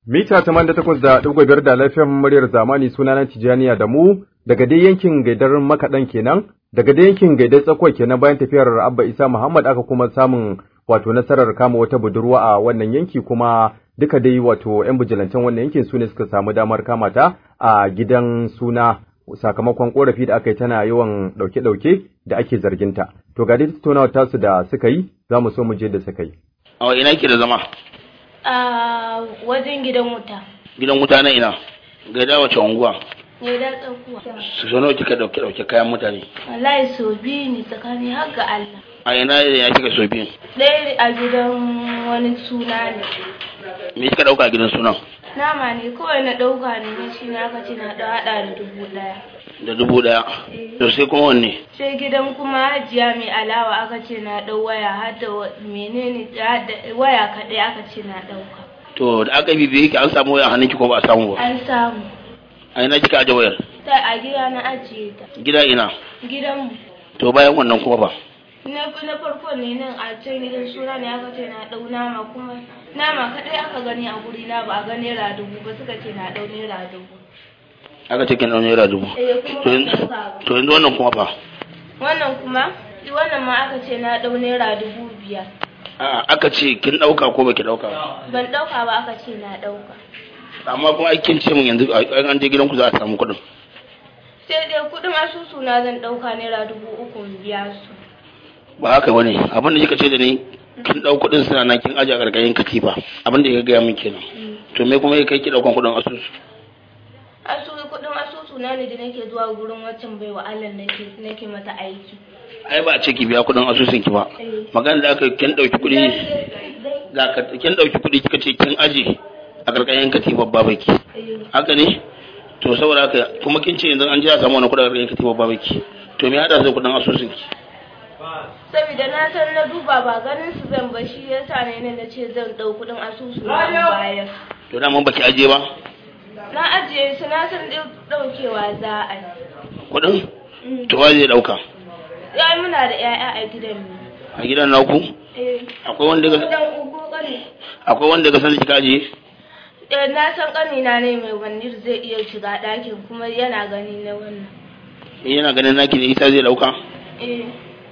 Mita tamanin da takwas da ɗigo biyar da lafiyan muryar zamani sunana Tijjaniya da mu daga dai yankin gaidar makaɗan kenan daga dai yankin gaidar tsakuwa kenan bayan tafiyar Abba Isa Muhammad aka kuma samun wato nasarar kama wata budurwa a wannan yanki kuma duka dai wato 'yan bijilantan wannan yankin su ne suka samu damar kama ta a gidan suna sakamakon korafi da aka yi tana yawan ɗauke-ɗauke da ake zarginta. To ga dai tattaunawar tasu da suka yi za mu so mu je da suka yi. A ina ke da zama? a wajen gidan wuta Gidan wuta na ina? Gaida wace unguwa? ne da tsakuwa Su so nawa kika dauke dauke kayan mutane? wallahi so biyu ne tsakani har ga Allah A ina ne ya kika so biyu? ɗaya a gidan wani suna ne Me kika dauka a gidan sunan? nama ne kawai na ɗauka ne na shi na aka ce na ɗau haɗa da dubu ɗaya Da dubu daya. To sai kuma wanne? sai gidan kuma hajiya mai alawa aka ce na ɗau waya har da wa- menene har da waya kaɗai aka ce na ɗauka To da aka bibiye ki an samu waya a hannunki ko ba a samu ba? an samu A ina kika aje wayar? ta a gida na ajiye ta Gida ina? gidanmu To bayan wannan kuma ba? na na farko ne nan a can gidan suna ne aka ce na ɗau nama kuma nama kaɗai aka gani a guri na ba a ga naira dubu ba suka ce na ɗau naira dubu Aka ce kin dau naira dubu. eh kuma To ban yanzu ɗauka ba. to yanzu wannan kuma fa? wannan kuma wannan ma aka ce na ɗau naira dubu biyar A'a aka ce kin dauka ko baki dauka ba? ban ɗauka ba aka ce na ɗauka Amma kuma ai kin ce min yanzu a- an je gidanku za a samu kuɗin. sai dai kuɗin asusu na zan ɗauka naira dubu uku in biya su ba haka bane abin da kika ce da ni kin dau kudin suna nan kin aje a gargayin katifa abin da ya gaya min kenan to me kuma ya kai ki daukan kudin asusu asusu kuɗin asusu na ne da nake zuwa gurin waccan bai wa Allah nake nake mata aiki ai ba a ce ki biya kudin asusun ki ba magana da aka kin dauki kudi da ka kin dauki kudi kika ce kin aje a gargayin katifa babaki haka ne to saboda haka kuma kin ce yanzu an ji a samu wani kudin gargayin katifa babaki to me hada zai kudin asusun ki saboda na san na duba ba ganin su zan ba shi yasa ne ne na ce zan ɗau kuɗin asusu na in bayar to da mun baki aje ba na ajiye su na san ɗau- ɗaukewa za a yi kudin to wa zai dauka ya muna da 'ya'ya a gidan ne a gidan naku eh akwai wanda ga gidan ugu ƙani akwai wanda ga san da kika aje eh na san ƙanina ne mai wanir zai iya shiga ɗakin kuma yana gani na wannan yana ganin naki ne isa zai dauka eh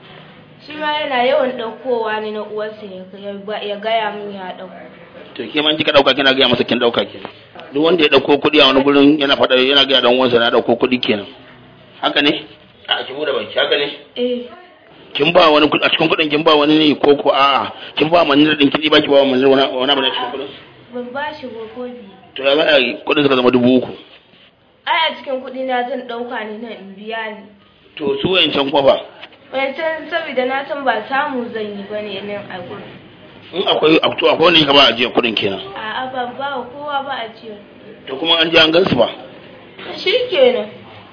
shi ma yana yawan ɗaukowa ne na uwarsa ya ya gaya min ya ɗauko to ke man kika dauka kina gaya masa kin dauka kenan duk wanda ya dauko kuɗi a wani gurin yana faɗa yana gaya dan uwansa na dauko kuɗi kenan haka ne a ki bude baki haka ne eh kin ba wani kuɗi a cikin kuɗin kin ba wani ne ko ko a'a kin ba manzir din kin ba ki ba wa manzir wani wani abu ne a cikin kuɗin ban ba shi ko ko biyu to ya za a yi kuɗin suka zama dubu uku ai a cikin kuɗi na zan ɗauka ne na in biya ni to su wayancan kuma ba wancan saboda na san ba samu zan yi ba ne nan a gurin in akwai to akwai wanda kika ba ajiya kuɗin kenan a'a ban ba wa kowa ba a cikin to kuma an je an gansu ba shi kenan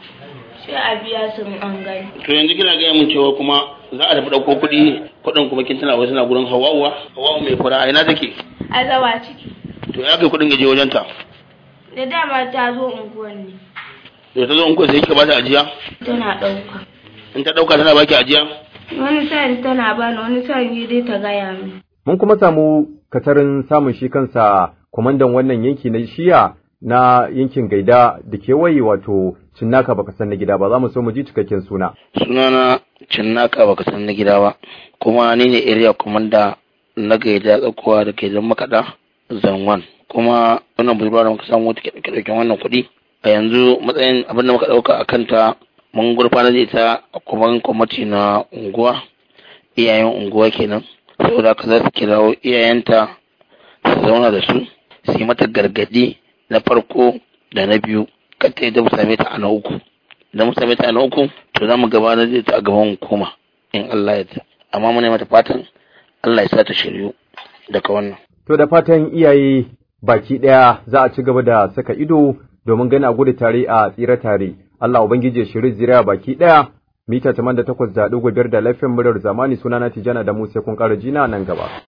sai a biya su in an gani to yanzu kina gaya min cewa kuma za a tafi ɗauko kuɗi kuɗin kuma kin tana wasu na gurin hawa'uwa hawa'u mai fura a ina take a zawa ciki to ya kai kuɗin gaje wajen ta da dama ta zo unguwan ne to ta zo in ko sai kika ba ta ajiya tana ɗauka in ta ɗauka tana baki ajiya wani sa'in tana bani wani sa'in dai ta gaya min Mun kuma samu katarin samun shi kansa kwamandan wannan yanki na shiya na yankin gaida da kewaye wato cinnaka baka san na gida ba za mu so mu ji cikakken suna. sunana cinnaka baka san na gida ba kuma ni ne area commander na gaida tsakuwa da ke zan makaɗa zanwan kuma wannan budurwa da muka samu take ɗauke ɗauken wannan kuɗi a yanzu matsayin abin da muka ɗauka a kanta mun gurfanar da ita a kuma kwamiti na unguwa iyayen unguwa kenan saboda haka za su kirawo iyayenta su zauna da su su yi mata gargadi na farko da na biyu kar ta yadda mu same ta a na uku idan mu same ta a na uku to za mu gabatar da ita a gaban hukuma in Allah ya ta amma muna mata fatan Allah ya sa ta shiryu daga wannan To da fatan iyaye baki ɗaya za a ci gaba da saka ido domin gani a gudu tare a tsira tare. Allah Ubangiji ya shiri zuriya baki ɗaya mita 88.5 da lafiyan muryar zamani sunana Tijana da mu sai kun ƙara jina nan gaba.